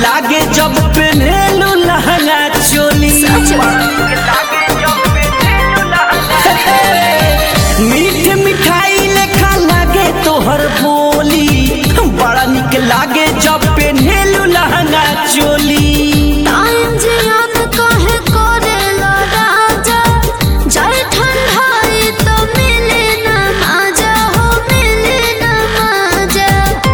लागे जब पेन्हेलू लहंगा चोली मीठ मिठाई लेखा लागे तोहर बोली बड़ा निक लागे जब पेन्हेलू लहंगा चोली टाइम जे याद काहे करेला राजा जाय ठंडाई तो मिले ना माजा हो मिले ना माजा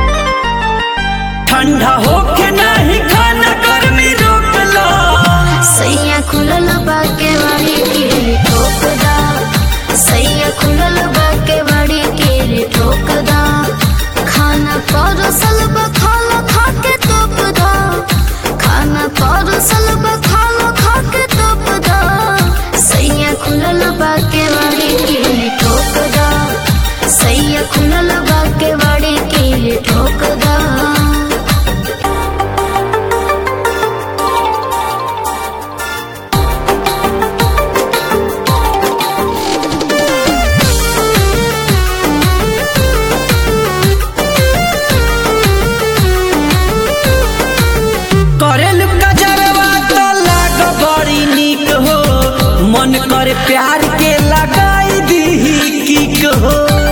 ठंडा होके नहीं खाना गर्मी रोक लो सैया खुलल बाके वाड़ी के ठोक दा सैया खुलल बाके वाड़ी के ठोक दा खाना परोसल बखालो खा के तोप दा खाना परोसल बखालो खा के तोप दा सैया खुलल बाके वाड़ी के ठोक दा सैया खुलल बाके वाड़ी के ठोक दा करेल कजरवा तो लाग बड़ी निक हो मन करे प्यार के लगाई दी किक हो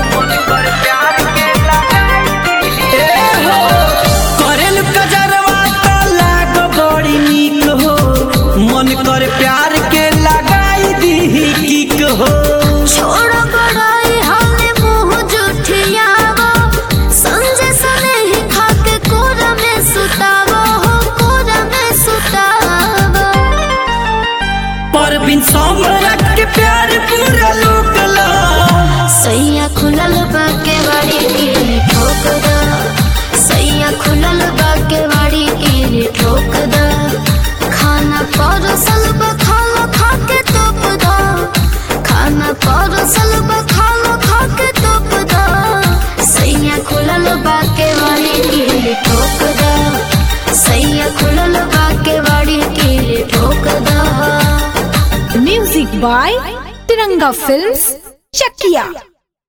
ए हो करेल कजरवा तो लाग बड़ी निक हो मन करे प्यार के लगाई दी किक हो छोड़ो बड़ाई हमें मुंह जुठियावो संजय सने ही खाके कोरा में सुतावो हो कोरा में सुतावो पर बिन सम्राट के प्यार पूरा लोक ला सैया खुलल बाके वाड़ी के ठोक दा सैया खुलल बाके वाड़ी के ठोक दा खाना परोसल बखालो खाके तोप दा खाना परोसल बखालो खाके तोप दा सैया खुलल बाके वाड़ी के ठोक दा सैया खुलल बाके वाड़ी के ठोक दा Music by Tiranga Films, Chakia.